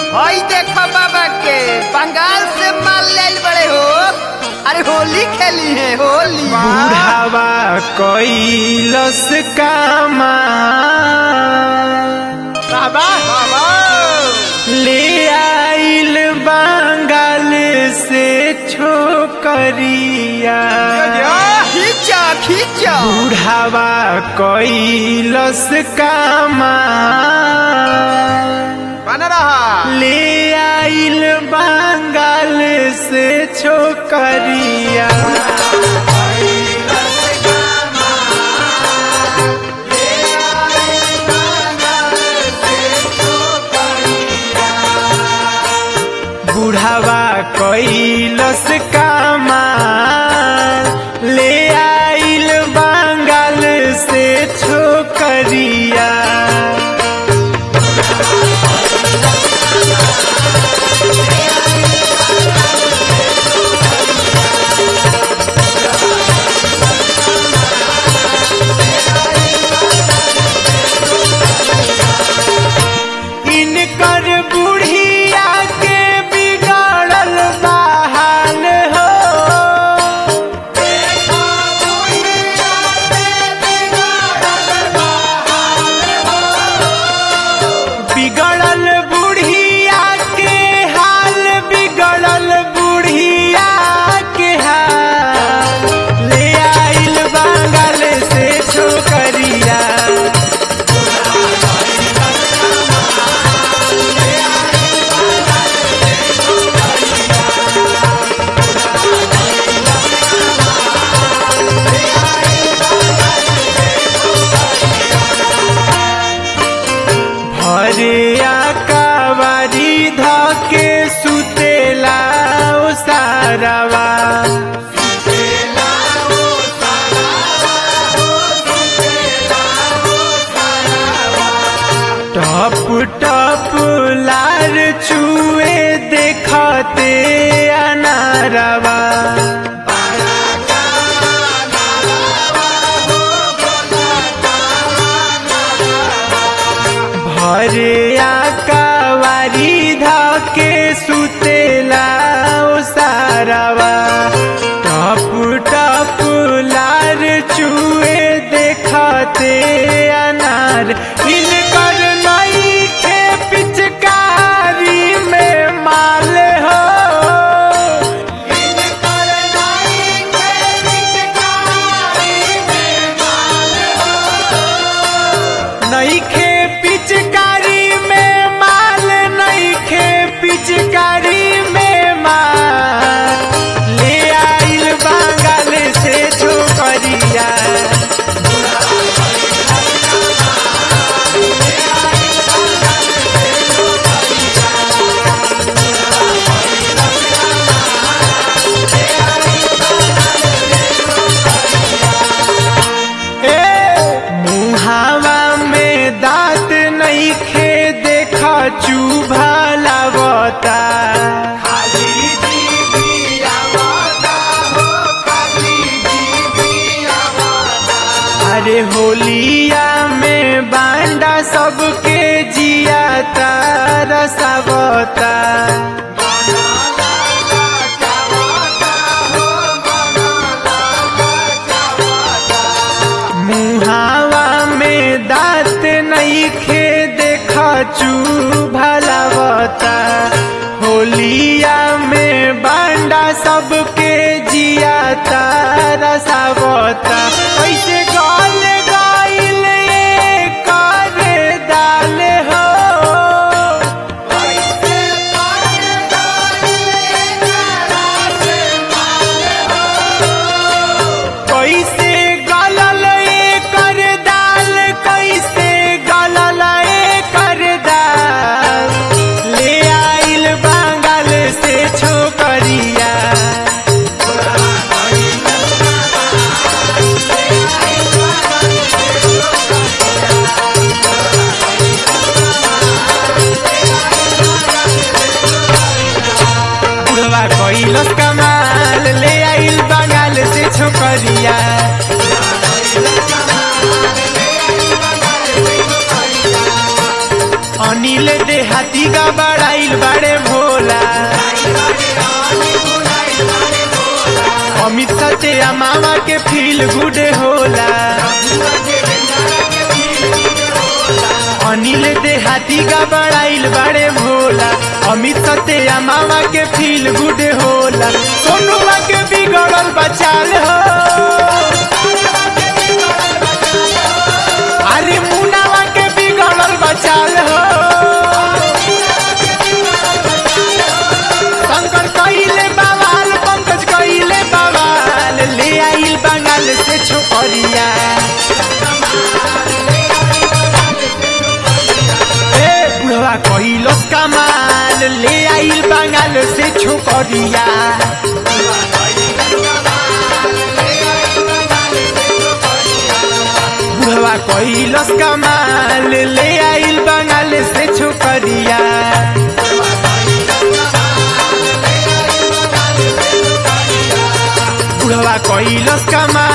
हई देखो बाबा के बंगाल से माल लेल बड़े हो अरे होली खेली है होली बुढ़ावा कैलस कामा बाबा बाबा ले आइल बंगाल से छोकरिया खींचा खींचा बुढ़ावा कैलस कामा बन रहा ले आइल बंगाल से छोकरिया बुढ़ावा कैलस कामा ले आइल बंगाल से छोकरिया इनकर बुढ़िया के बिगड़ल बहाल हो बिगड़ल बुढ़िया के हाल बिगड़ल बुढ़िया के हाल ले आइल बंगाल से छोकरिया भरिया कावारी धके सुतेला ओ सारावा टप टप लार छुए देखते अनारवा भरिया कावारी धके सुतेला ओ सारावा टप टप लार चुए देखते अनार इनकर नई खे पिचकारी में माल हो नईखे पिचकारी में माल नईखे पिचकारी में माल ले आइल बंगाल से छोकरिया ए मुहावा में दांत नईखे देखा चुभा लागता अरे होलिया में बांडा सबके जिया तरसवता मुहावा में दांत नईखे देखा चुभलावता होलिया में बांडा सबके जिया तरसवता ऐसे गल गइल करे दाल हो कैसे गलल कर दाल कैसे गलल कर दाल ले आइल बंगाल से छोकरिया बुढ़वा कैलस कमाल ले आइल बंगाल से छोकरिया अनिल अनिल देहाती का बड़ाइल बड़े भोला अमित सत्या मामा के फील गुड होला अनिल देहाती का बड़ाइल बड़े भोला अमित सत्या मामा के फील गुड होला सोनुआ के बिगड़ल बचाल हो अरे मुनावा के बिगड़ल बचाल हो शंकर कइले बवाल पंकज कइले बवाल ले आइल बंगाल से छोकरिया ए बुढ़वा कइलस कमाल ले आइल बंगाल से छोकरिया बुढ़वा कइलस कमाल ले आइल बंगाल से छोकरिया बुढ़वा कइलस कमाल